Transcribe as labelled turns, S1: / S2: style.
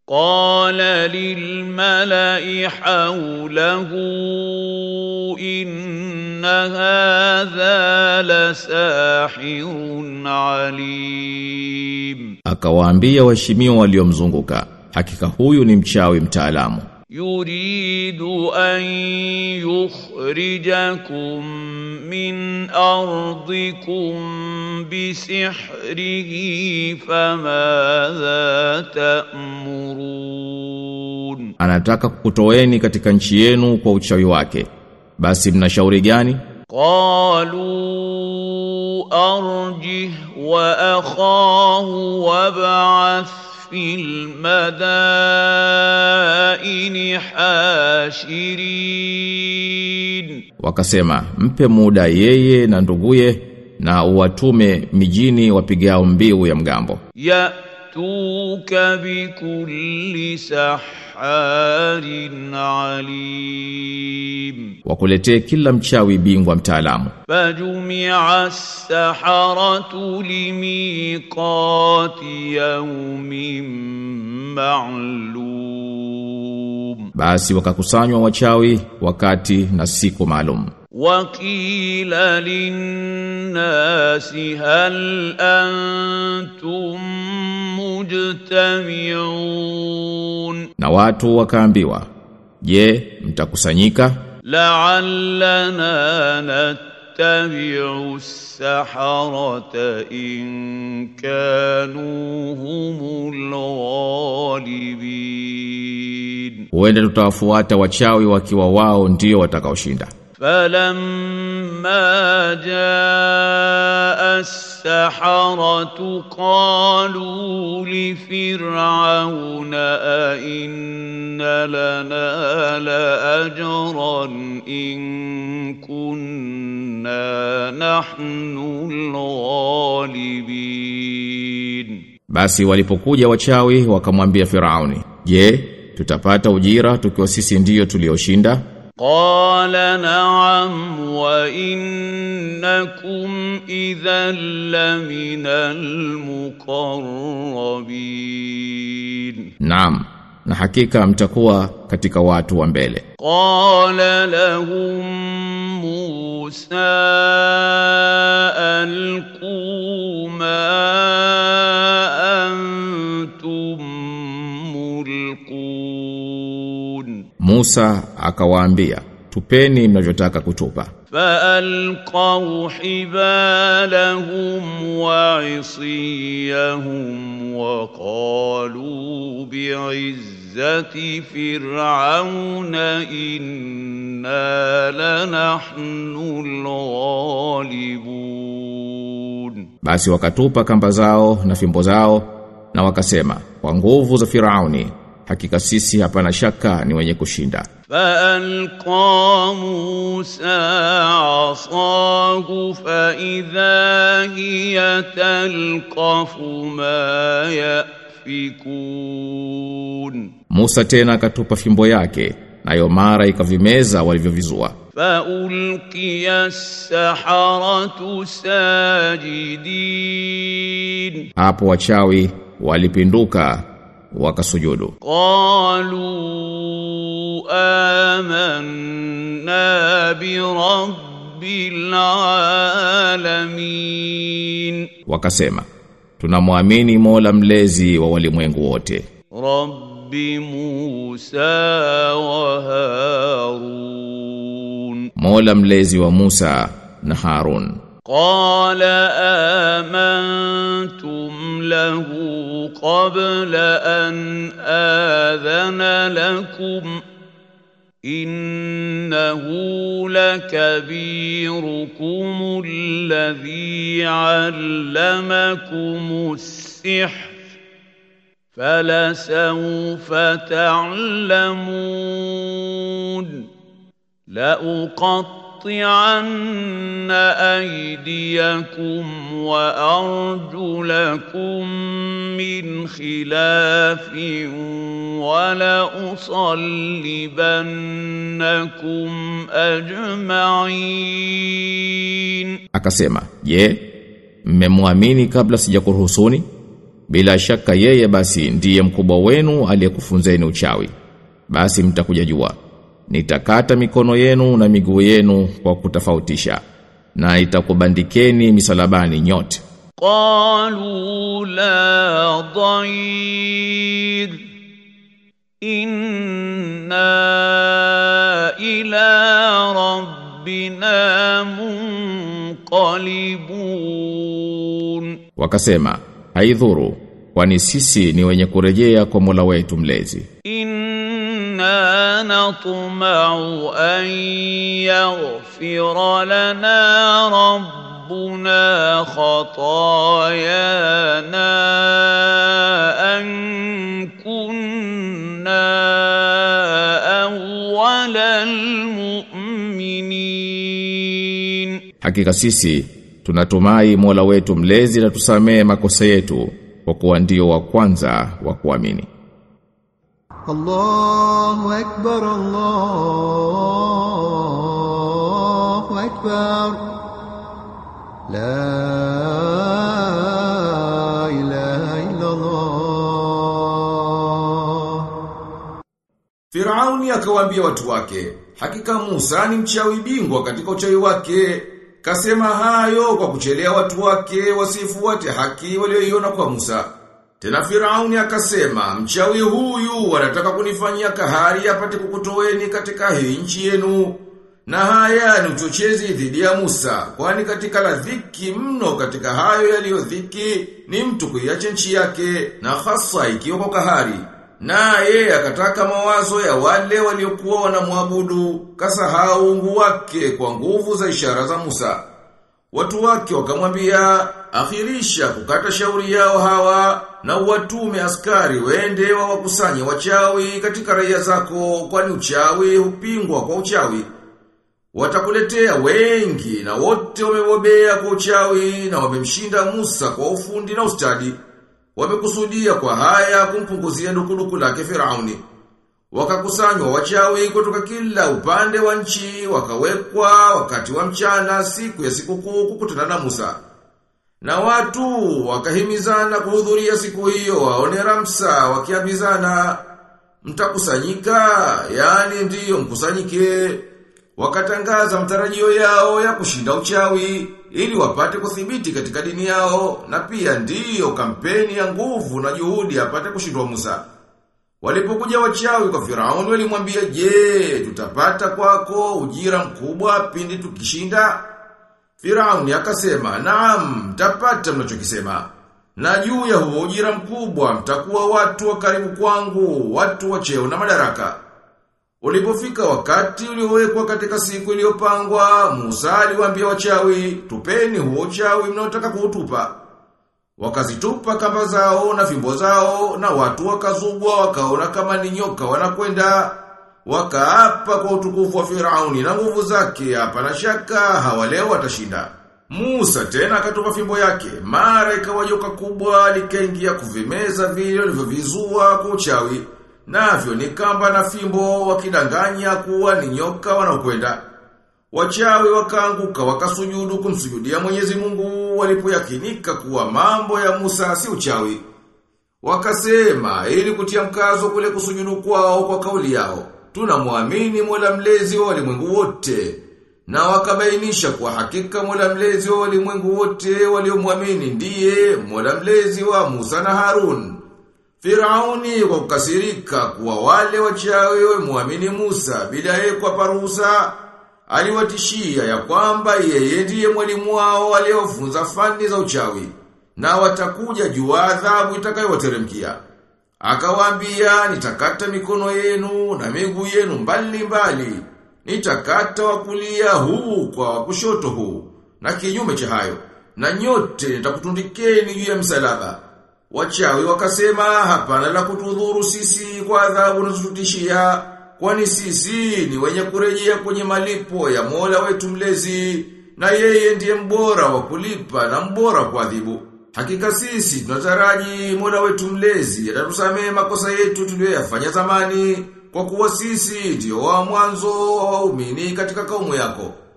S1: قال للملأ حوله إن هذا لساحر عليم
S2: Akawaambia waheshimiwa waliomzunguka, hakika huyu ni mchawi mtaalamu.
S1: يريد أن يخرجكم من أرضكم بسحره فماذا تأمرون
S2: Anataka kukutoeni katika nchi yenu kwa uchawi wake. Basi mna shauri gani?
S1: قالوا أرجه وأخاه وابعث في المدائن حاشرين
S2: Wakasema, mpe muda yeye na nduguye na uwatume mijini wapigao mbiu ya mgambo.
S1: يأتوك بكل سحار عليم
S2: Wakuletee kila mchawi bingwa mtaalamu.
S1: فجمع السحرة لميقات يوم معلوم
S2: Basi wakakusanywa wachawi wakati na siku maalum.
S1: وقيل للناس هل أنتم مجتمعون
S2: Na wakaambiwa, "Je, mtakusanyika
S1: لعلنا نتبع السحرة إن كانوا هم الغالبين
S2: huenda tutawafuata wachawi wakiwa wao ndio watakaoshinda."
S1: فلما جاء السحرة قالوا لفرعون أئن لنا لأجرا إن كنا نحن الغالبين
S2: Basi walipokuja wachawi wakamwambia Firauni, "Je, tutapata ujira tukiwa sisi ndiyo tulioshinda?"
S1: قال نعم وإنكم إذا لمن المقربين
S2: Naam, na hakika mtakuwa katika watu wa mbele.
S1: قال لهم موسى ألقوا ما أنتم ملقون
S2: Musa akawaambia, "Tupeni mnavyotaka kutupa."
S1: فألقوا حبالهم وعصيهم وقالوا بعزة فرعون إنا لنحن الغالبون
S2: Basi wakatupa kamba zao na fimbo zao na wakasema, "Kwa nguvu za Firauni, hakika sisi hapana shaka ni wenye kushinda."
S1: فألقى موسى عصاه فإذا هي تلقف ما يأفكون
S2: Musa tena akatupa fimbo yake, nayo mara ikavimeza walivyovizua.
S1: فألقي السحرة ساجدين
S2: Hapo wachawi walipinduka wakasujudu.
S1: قالوا آمنا برب العالمين
S2: Wakasema, "Tunamwamini Mola mlezi wa walimwengu wote."
S1: رب موسى وهارون
S2: Mola mlezi wa Musa na Harun.
S1: قال آمنتم له قبل أن آذن لكم إنه لكبيركم الذي علمكم السحر فلسوف تعلمون لأقطعن أيديكم وأرجلكم من خلاف ولأصلبنكم أجمعين
S2: Akasema, "Je, mmemwamini kabla sijakuruhusuni? bila shaka yeye basi ndiye mkubwa wenu aliyekufunzeni uchawi basi mtakuja jua nitakata mikono yenu na miguu yenu kwa kutofautisha na itakubandikeni misalabani nyote
S1: قالوا لا ضير إنا إلى ربنا منقلبون
S2: wakasema haidhuru kwani sisi ni wenye kurejea kwa Mola wetu mlezi
S1: إنا نطمع أن يغفر لنا ربنا خطايانا أن كنا أول المؤمنين
S2: hakika sisi tunatumai Mola wetu mlezi na tusamee makosa yetu kwa kuwa ndio wa kwanza wa kuamini
S3: الله أكبر الله أكبر لا إله إلا الله
S4: Firauni akawaambia watu wake, hakika Musa ni mchawi bingwa katika uchawi wake. Kasema hayo kwa kuchelea watu wake wasifuate haki walioiona kwa Musa. Tena Firauni akasema, mchawi huyu wanataka kunifanyia kahari apate kukutoweni katika hii nchi yenu. Na haya ni uchochezi dhidi ya Musa, kwani katika la dhiki mno katika hayo yaliyo dhiki ni mtu kuiacha nchi yake na hasa ikiwa kwa kahari. Naye akataka mawazo ya wale waliokuwa wanamwabudu, kasahau ungu wake kwa nguvu za ishara za Musa. Watu wake wakamwambia, akhirisha kukata shauri yao hawa na watume askari wende wawakusanye wachawi katika raia zako kwani uchawi hupingwa kwa uchawi. Watakuletea wengi na wote wamebobea kwa uchawi na wamemshinda Musa kwa ufundi na ustadi. Wamekusudia kwa haya kumpunguzia dukuduku lake Firauni. Wakakusanywa wachawi kutoka kila upande wa nchi, wakawekwa wakati wa mchana siku ya sikukuu kukutana na Musa. Na watu wakahimizana kuhudhuria siku hiyo waone Ramsa wakiambizana mtakusanyika, yani ndiyo mkusanyike. Wakatangaza mtarajio yao ya kushinda uchawi ili wapate kuthibiti katika dini yao na pia ndiyo kampeni ya nguvu na juhudi apate kushindwa Musa. Walipokuja wachawi kwa Firauni walimwambia, "Je, tutapata kwako ujira mkubwa pindi tukishinda?" Firauni akasema, "Naam, mtapata mnachokisema." Na juu ya huo ujira mkubwa mtakuwa watu wa karibu kwangu, watu wa cheo na madaraka. Ulipofika wakati uliowekwa katika siku iliyopangwa, Musa aliwaambia wachawi, "Tupeni huo uchawi mnaotaka kuutupa." Wakazitupa kamba zao na fimbo zao na watu wakazubwa wakaona kama ni nyoka wanakwenda wakaapa kwa utukufu wa Firauni na nguvu zake hapana shaka hawaleo watashinda. Musa tena akatupa fimbo yake mara ikawa joka kubwa likaingia kuvimeza vile vilivyovizua kwa uchawi navyo ni kamba na fimbo wakidanganya kuwa ni nyoka wanaokwenda. Wachawi wakaanguka wakasujudu kumsujudia Mwenyezi Mungu walipoyakinika kuwa mambo ya Musa si uchawi. Wakasema ili kutia mkazo kule kusujudu kwao kwa kauli yao. Tunamwamini Mola mlezi wa walimwengu wote. Na wakabainisha kwa hakika Mola mlezi wa walimwengu wote waliomwamini ndiye Mola mlezi wa Musa na Harun. Firauni kwa kukasirika kuwa wale wachawi wamwamini Musa bila yeye kwa ruhusa aliwatishia ya kwamba yeye ndiye mwalimu wao aliyofunza fani za uchawi na watakuja juu adhabu itakayowateremkia. Akawaambia nitakata mikono yenu na miguu yenu mbali mbali. Nitakata wa kulia huu kwa wa kushoto huu na kinyume cha hayo. Na nyote nitakutundikeni juu ya msalaba. Wachawi wakasema hapana la kutudhuru sisi kwa adhabu unazotutishia kwani sisi ni wenye kurejea kwenye malipo ya Mola wetu mlezi na yeye ndiye mbora wa kulipa na mbora kwa adhibu. Hakika sisi tunataraji Mola wetu mlezi atatusamehe makosa yetu tuliyoyafanya zamani kwa kuwa sisi ndio wa mwanzo wa waumini katika kaumu yako.